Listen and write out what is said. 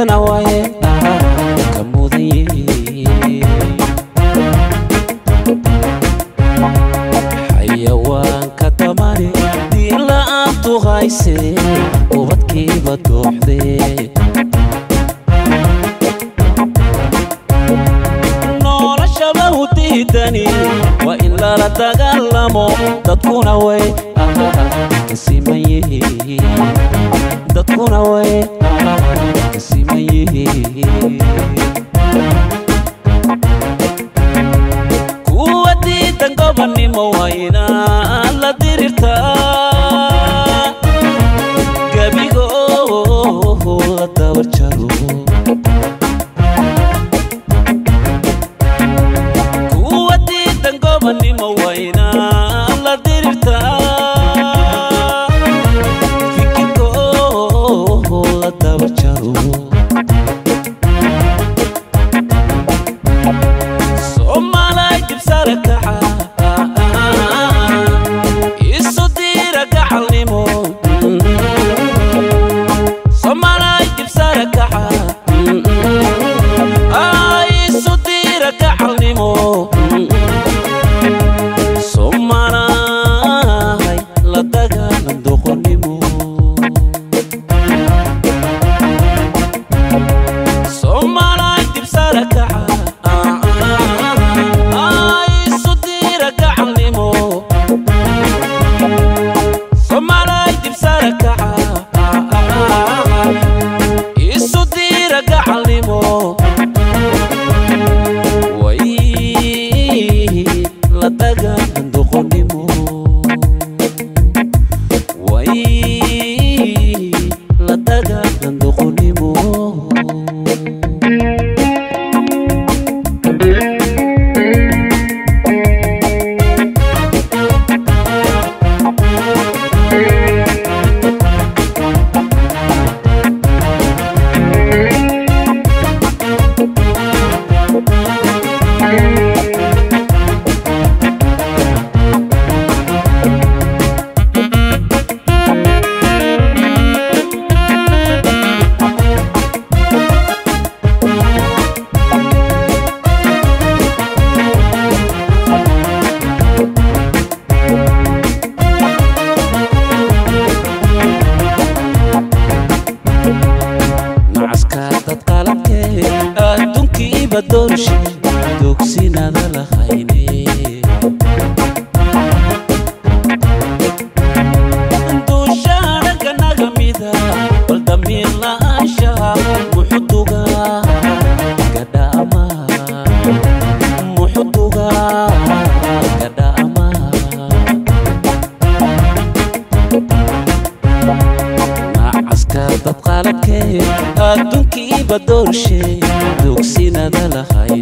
dadkana waye ka mudan yihiin xayawaanka damani diin la'aantu hayse ubadkiiba dooxdee noloshaba u diidani waa in lala dagaalamo dadkuna way ka siman yihiin dadkuna way ka siman yihiin kuwa diidan gobonnimo waa inaan la dirirtaa gebigooda dabar jaro kuwa diidan gobonnimo waa inaan la dirirtaa fikirkooda dabar jaro soomaalay dibsare kaca isu diira gacalnimo soomaalay dibsare kaca isu diira gacalnimo soomaalay la dagaalan doqonnimo soomaalay dibsare kaca isu diira gacalnimo soomaalay dibsare kaca isu diira gacalnimo way la dagaalan doqonnimo way la dagaalan doqonnimo nacaska dad qalabkee adduunkiiba doorshe dogsinada lahayne duushaanaga naga mida bal damiir la'aanshaha muxuduga gadhaama muxuduga gadhaama nacaska dad qalabkee adduunkiiba doorshe dogsinada lahayn